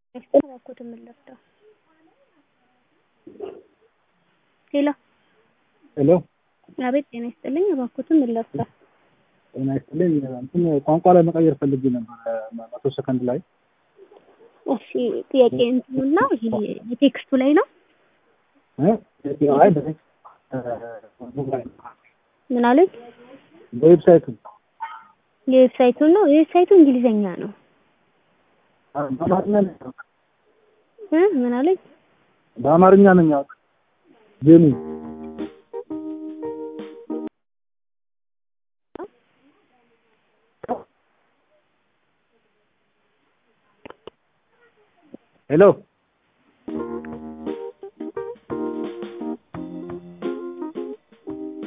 እባክዎትን ምን ልርዳው? ሄሎ ሄሎ አቤት ጤና ይስጥልኝ እባክዎትን ምን ልርዳው? ጤና ይስጥልኝ እንትን ቋንቋ ላይ መቀየር ፈልጌ ነበር መቶ ሰከንድ ላይ እሺ ጥያቄ እንትኑና ይሄ የቴክስቱ ላይ ነው እ አይ በቴክስት ሞባይል ምን አሉኝ? በዌብሳይቱ የዌብሳይቱን ነው የዌብሳይቱ እንግሊዘኛ ነው በአማርኛ ነው የሚያወጣው እ ምን አሉኝ? በአማርኛ ነው የሚያወጣው ጌሙ ሄሎ